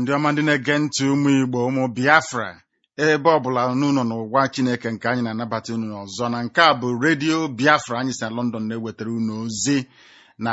ndị ọma ndị na-ege ntị ụmụ Igbo ụmụ Biafra ebe ọbụla unu nọ n'ụwa Chineke nke anyị na-anabata unu ọzọ na nke a bụ redio Biafra anyị si na London na-ewetara unu ozi na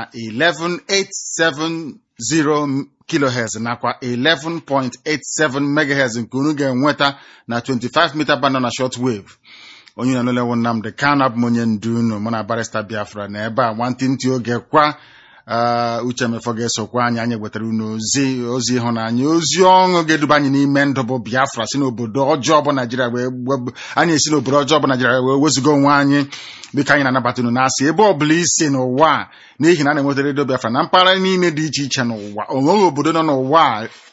11870 kilohertz nakwa 11.87 megahertz nke unu ga-enweta na 25 mita band na shortwave onye na-anụlewo Nnamdị Kanụ abụ m onye ndu unu mụ na barista Biafra na ebe a nwantịntị oge kwa uche mefọ ga-esokwa anyị anyị wetara unu ozi ozi ịhụnanya ozi ọṅụ ga-eduba anyị n'ime ndụ bụ Biafra si n'obodo ọjọọ bụ Naijiria wee anyị esi n'obodo ọjọọ bụ Naijiria wee wezuga onwe anyị dịka anyị na-anabata unu na-asị ebe ọbụla isi n'ụwa n'ihi na a na-enweta redio Biafra na mpaghara niile dị iche iche n'ụwa onweghị obodo nọ n'ụwa